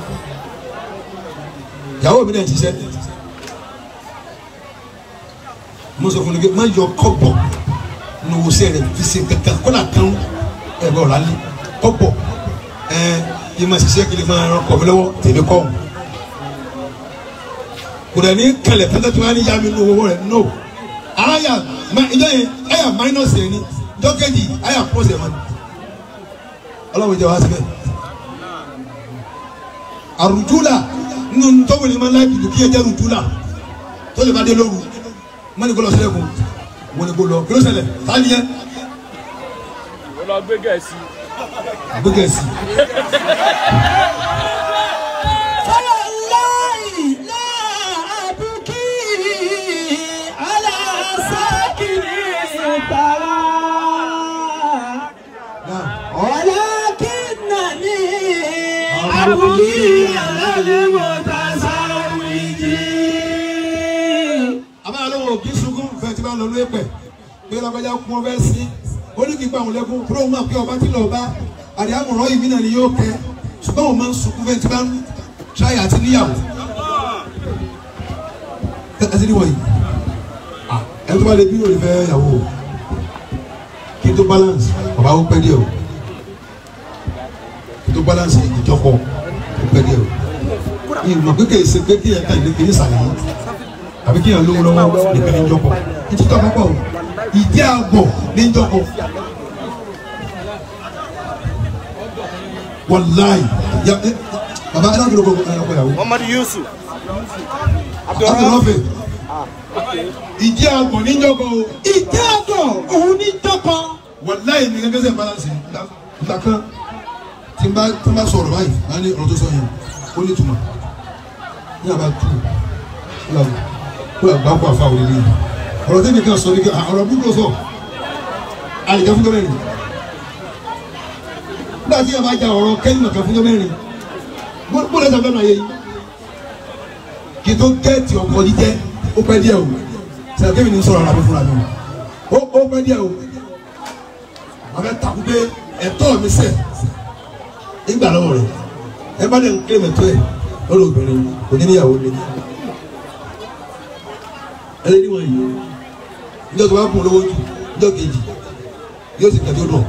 ìyàwó mi náà ti ṣiṣẹ́ mo sọ fún mi pé má yọ kọ́bọ̀ ní owó sẹ́yìn rẹ̀ fi ṣe kankan kó nà kán ẹ̀ bọ̀ rálẹ̀ kọ́bọ̀ ẹ̀ kí n máa ṣiṣẹ́ kí n máa rán kọ̀ mi lọ́wọ́ tèmi kọ́ ọ̀hún kò dẹ̀ ní kẹlẹ̀ tẹ́tẹ́ tí wọ́n á ní yá mi nínú owó rẹ̀ no aya ma ìjọ yẹn aya minus yẹn ni ìjọ kejì aya plus yẹn mọ́ni ọlọ́run jẹ́ wá síbẹ̀ àrùjúlà nínú tọ́wọ́lì máa ń láì dùdú kí ẹ jẹ́ rùjúlà tó lè bá dé lóru mọ́ni kó lọ sílẹ̀ kù wọ́n ni kó lọ kí ló ṣẹlẹ̀ tá ni yẹn ó lọ gbé gẹ̀ẹ́sì. gbégẹ̀sì فوالله لا أبكي على ساكن الثرى ولكنني أبكي على المتزوج àbáyọ lọ́wọ́ òbí sunkún fẹ́ tí bá lọ lóye pẹ̀ pé lọ́kọjá kún ọbẹ̀ sí ó ní kí n pa àwọn lẹ́kún kúrò máa pé ọba tí lọ bá àdé àmọ̀ràn yìí mìíràn ni yóò kẹ́ ṣùgbọ́n òun máa ń sunkún fẹ́ tí bá ń ṣáyà àti níyàwó ẹ ẹ ti ní wọ̀nyí ẹ tó bá lè bí òní fẹ́ yàwó o kí n tó balance bàbá ó pẹ́ díẹ̀ o kí n tó balance ìjọpọ̀ ó pẹ́ díẹ̀ o ìmọ̀ pé kèé ṣe pé kí ẹ ká ìdí kìíní sàlẹ̀ yìí àbí kí ẹ lówó lọ́wọ́ nìkan ní jọpọ̀ ìtútù àkọ́kọ́ o ìdí àgbọ̀ ní jọpọ̀ wàláì ya ẹ bàbá ẹ náà kí ló kọ ẹ lọkọ yàwó Muhammad Yusuf. abdulrahman ìdí àgbọ̀ ní jọpọ̀ o ìjẹ́ àgọ̀ òun ní jọ́kọ. wàláì ní gẹ́gẹ́ sẹ́ balance ìgbà kan tí n bá tí n bá sọ̀rọ̀ báyìí á ní ọ̀rọ̀ tó sọ yẹn ó ní ìtumọ̀ ní àbá tù ó là ó là gbá kó àfa òde ní ọ̀rọ̀ tẹ́mi kan sọ ní kí ọ̀rọ̀ búburú sọ àyíká fún gọ́mẹ̀rin nígbà tí yàrá ja ọ̀rọ̀ kẹ́yìn kan fún gọ́mẹ̀rin bó lẹ́sẹ̀ fẹ́ máa yẹ yìí kí n tó gẹ́ẹ̀tì ọkọ̀ jíjẹ́ ó pẹ́ díẹ̀ o sẹ́yìn kẹ́mi ní sọ̀rọ̀ ara mi fúnra mi o ó pẹ́ díẹ̀ o abẹ takú pé ẹ̀tọ́ mi sẹ ìgbà lọ́wọ́ rẹ̀ ẹ bá dẹ̀ ń kílè mẹ́tọ́ ẹ̀ lọ́dọ̀ obìnrin oníníyàwó lé ẹlẹ́ níwọ̀n yìí níjọ́ tó bá kún lówó jù níjọ́ kejì yóò sì kẹ́tọ́ dùn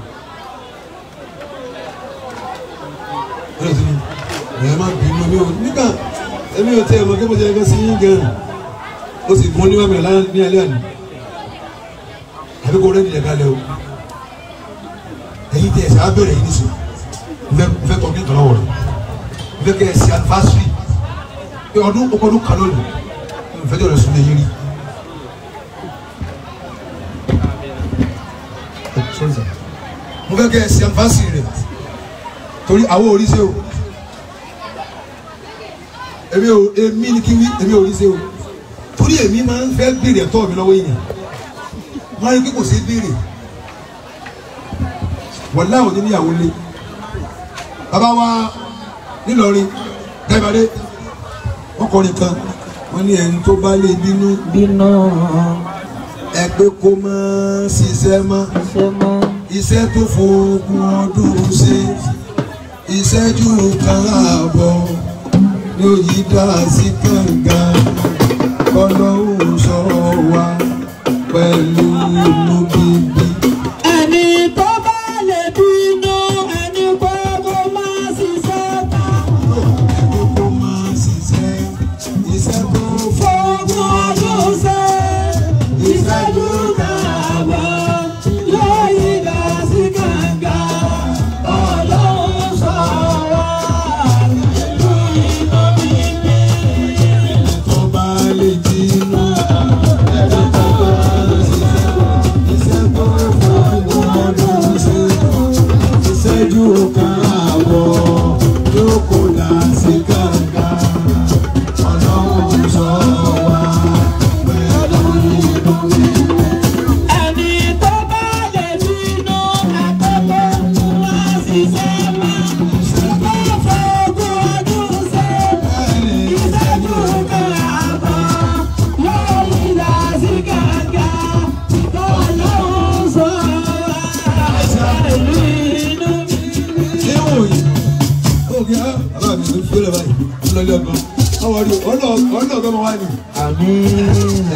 ẹ̀rọ sí ni ẹ̀ má bínú mi ò nígbà ẹ̀mí ò tẹ́ ẹ̀ mọ́ kí mo jẹ́ ẹgbẹ́ sí yín gan ó sì gún ní wàmí ní alẹ́ àná àbí kò rẹ́ni ẹ̀ka lẹ́ o èyí tẹ ẹsẹ abẹrẹ yìí nísìn nfẹ nfẹ tọ ní ìtọ́lọ́wọ́ rẹ nfẹ kẹ ẹsẹ anifásitì pé ọdún ọkọọdún kan lónìí nfẹ jọ rẹ sún lẹ́yìn rí. mo fẹ́ kẹ ẹsẹ anifásitì rẹ torí àwọn oríṣi o èmi ò èmi ni kí wí èmi ò oríṣi o torí èmi máa ń fẹ́ béèrè ẹ̀tọ́ mi lọ́wọ́ èèyàn wọ́n á rí pé kò sí béèrè wọ́n láwọn ní níyàwó lé bàbá wa nílọrin tẹ́gbàdé wọ́n kọrin kan wọ́n ní ẹni tó bá lè bínú bínú ẹgbẹ́ kó máa ṣiṣẹ́ mọ́ ṣe mọ́ iṣẹ́ tó fògùn ọdún ṣe ìṣẹ́jú kan ààbọ̀ ló yí dá sí kànga ọlọ́run sọ wá pẹ̀lú inú bíbí. ẹni tó bá lè bínú ẹni pé kó má ṣiṣẹ́ kan. ẹgbẹ́ kó máa ṣiṣẹ́ iṣẹ́ tó fọ́gbọ́n ọdún ṣe ìṣẹ́jú kààbọ̀ lóyè dá sí kànga ọlọ́run sọ̀rọ̀ pẹ̀lú iná bíbí. tó bá lè bínú ẹgbẹ́ tó máa ṣiṣẹ́ iṣẹ́ tó fògùn ọdún ṣe ìṣẹ́jú kan ààbọ̀ yóò kó dá sí kànga ọlọ́run sọ wá pẹ̀lú inú bíbí. ẹni tó bá lè bínú àkọ́kọ́ wá ṣiṣẹ́ mọ́ ṣùgbọ́n fọ́gbọ́n ọdún ṣe ìṣẹ́jú kààbọ̀ lórí làásìkàgà ọlọ́run sọ̀rọ̀ pẹ̀lú inú mi. Léwò yìí, ó kí á, bàbá mi ló fi ó lọ báyìí, ó lọ ilé ọgbọ́n. Àwọn ọdún, ọ̀nà ọ̀nà ọ̀gá máa wá ní. àmín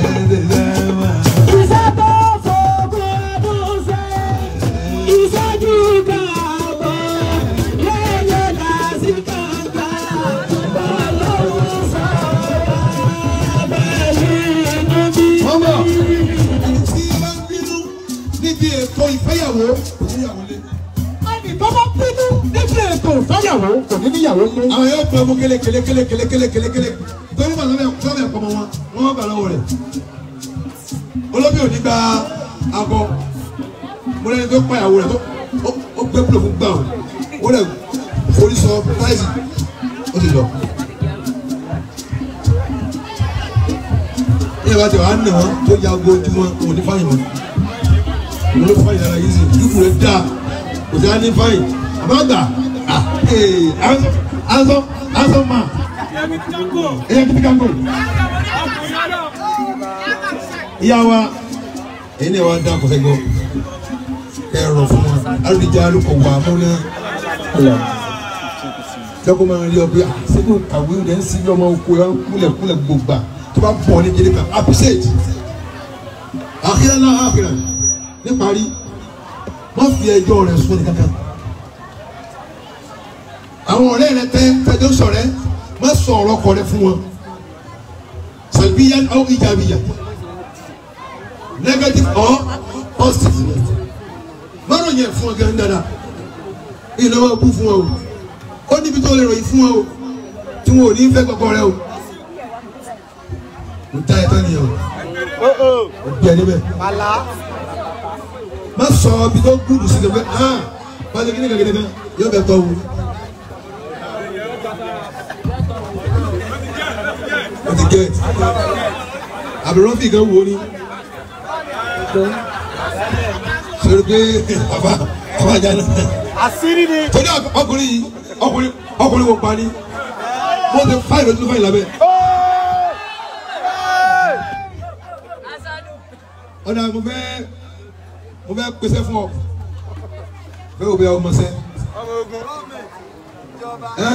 Iṣẹ́ tó fọ́gbọ́n ọdún ṣe ìṣẹ́jú kààbọ̀ lórí làásìkàgà ọlọ́run sọ̀rọ̀ pẹ̀lú inú mi. Wọ́n bọ̀, tí bá ń bínú níbi ètò ìfẹ́yàwó, kò níyàwó lé. ẹnì tó bá bínú níbi ètò ìfẹ́yàwó kò ní níyàwó lé. Àwọn yóò gbọ́ ọmọ kélé kélé kélé kélé kélé kélé kélé. Torí bàtà bẹ̀ tọ́ bẹ̀ pọ̀ mọ́ wọn, wọ́n wọ́n bà lọ́wọ́ rẹ̀. Olóbì ò ní gba akọ. Mo lẹ́ni tó pa ìyàwó rẹ̀ tó ó- ó gbé púlò fún gbà ó. Ó lẹ̀ forí sọ táìsì, ó ti lọ. ní ìbá tí wàá nà wọn tó ya ogo ojú wọn kò ní fáyìn wọn ìwọ ló fáyìn ara yìí sí dúkù rẹ dáa kò sí á ní fáyìn àbágbà ah ee anso anso ma ẹyẹ kìtì kanko ìyá wa èyí ni wàá dá kọsẹ gbọ kẹ ẹ rọ fún wa alùpùpù alùpùpù wà múná lọ́kọ́ máa ń rí ọ pé ah sẹ́kù kàwé rẹ̀ ń sin lọ́mọ oko ẹ̀ ń kúlẹ̀ kúlẹ̀ gbogbo tó bá bọ̀ ní jẹ́lẹ̀ kan appreciate àkírá náà àkírá níparí wọ́n fi ẹjọ́ rẹ̀ sún ní kankan àwọn ọ̀rẹ́ rẹ tẹ tẹjọ́ sọ̀rẹ́ má sọ ọ̀rọ̀ kọ rẹ fún wọn sàlbíyàn ọ̀ ìjàbíyà negative or positive márùn yẹn fún ọ gẹ́gẹ́ dáadáa ìnáwó kú fún ọ o ó níbi tó lè ròyìn fún ọ o tí wọn ò ní fẹ́ gbọ́gbọ́ rẹ o n ta ẹ̀tọ́ nìyẹn o o bí ẹni bẹ́ẹ̀ má sọ ibi tó gúdù sí kẹfẹ́ hàn má ṣe kí ní kẹ̀kẹ́ kan yóò bẹ̀ tọ́ o o ti gẹ̀ àbẹ̀rẹ̀ fi kan wo ni sori pé bàbá bàbá jáde àṣírí ni. torí ọkùnrin yìí ọkùnrin ọkùnrin wo pa ni mo ti fáyìn lójú fáyìn lábẹ́. ọ̀dà mo fẹ́ mo fẹ́ pèsè fún ọ fẹ́ o bẹ ọmọ sẹ́ ẹ́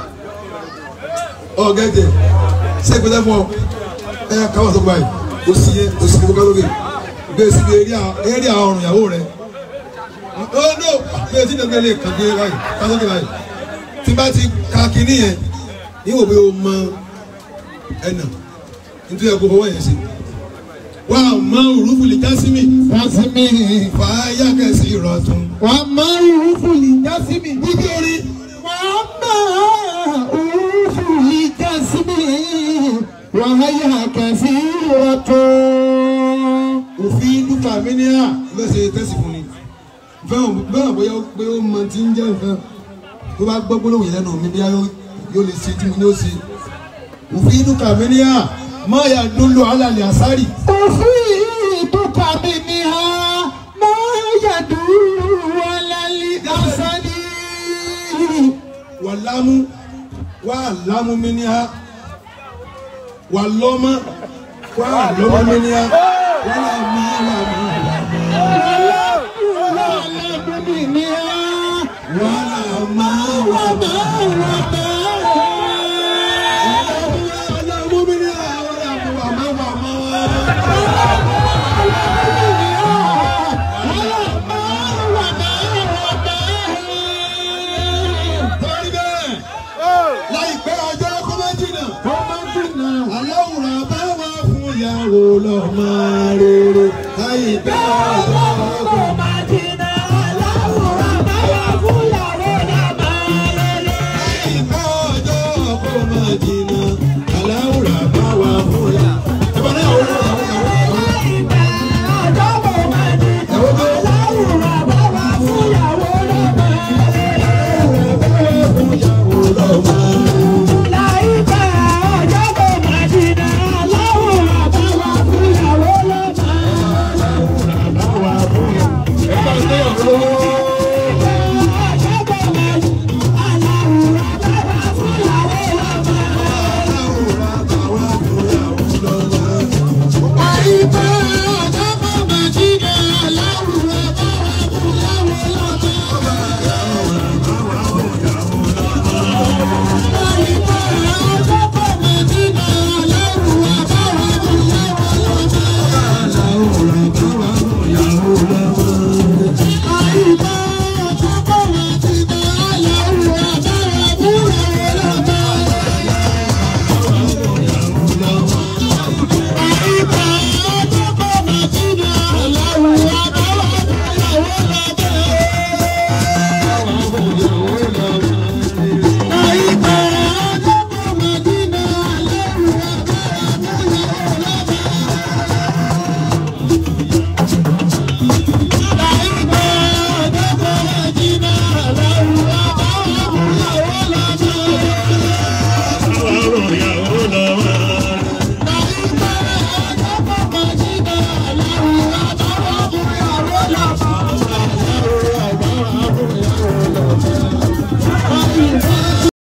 ọ gẹ́gẹ́ ṣé pèsè fún ọ ẹ káwọn sọ báyìí o sì yẹ o sì kí kókó lókè bẹ́ẹ̀ sì bí eré àwọn ọ̀rùn ìyàwó rẹ oh no bẹ́ẹ̀ sì dẹ́gbẹ́ lè kàn dé báyìí kásán dé báyìí tí bá ti ka kínní yẹn níwò bí o mọ ẹnà nítorí ẹ̀kọ́ fọwọ́ yẹn sí wà á mọ òrùfù lè jásímì jásímì fàáyà kẹsì ìrọ̀tún. wà á máa ń rúfù lì jásímì. bíbí orí wà á máa ń rúfù lì jásímì. wà á yà kẹsì rọ̀tún. òfin dúkà mí ní à lọ́sẹ̀ tẹ̀sí fún ni fẹ́ràn bẹ́ẹ̀ bóyá pé ó mọ tí ń jẹ́ nǹkan tó bá gbọ́ gbólóhùn yẹn lẹ́nu mi bí yóò lè ṣe tí mo ní ó ṣe òfin dúkà mí ní à máa yà dúró alàlẹ́ àsárì. أفيدك منها ما يدور على الأسد wàlámú wà lámú mi ní ha wà lọ́mọ wà lọ́mọ mi ní ha wà lámú lámú wà lámú lámú lámú mi ní ha wà lámú lámú lámú. torí bẹ́ẹ̀ láìpẹ́ ọjọ́ kó má jìnnà aláwòrán bá wà fún ìyàwó lọ́mọ rere láìpẹ́ ọjọ́ kó